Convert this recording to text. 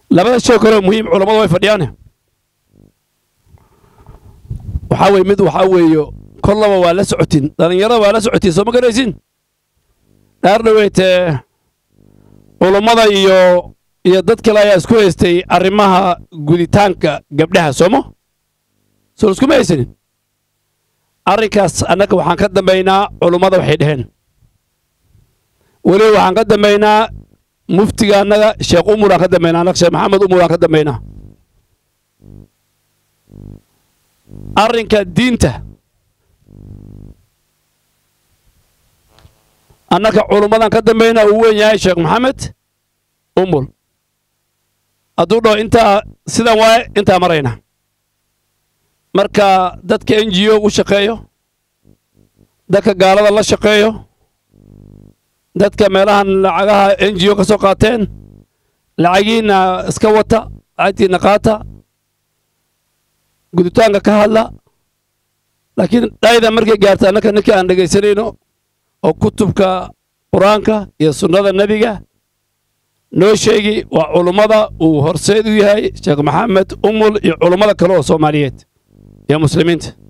labada shay kaloo muhiim culammadu way fadhiyaane waxaa weye mid waxaa weeyo kollaba waa la socotiin dhallinyarada waa la socotiin soo ma garaysin dhaar dhaweytee culummada iyo iyo dad kale ayaa isku haystay arrimaha guditaanka gabdhaha soomo soo iskuma haysanin arrinkaas annaga waxaan ka dambaynaa culummada waxay dheheen weliba waxaan ka dambaynaa muftiga annaga sheekh umur aan ka dambaynaa annaga sheekh maxamed umur aan ka dambaynaa arrinka diinta annaga culummadan ka dambaynaa uu weyn yahay sheekh maxamed umul hadduu dhaho intaa sidan waaye intaa marayna marka dadka n g o u shaqeeyo dadka gaalada la shaqeeyo dadka meelahan lacagaha n g o ka soo qaateen lacagiinna iska wata lacagtiinna qaata guditaanka ka hadla laakiin dhayda markay gaarta annaka ninka aan dhegaysanayno oo kutubka qur-aanka iyo sunnada nebiga noo sheegi waa culummada uu horseed u yahay sheekh maxamed umul iyo culummada kale oo soomaaliyeed iyo muslimiinta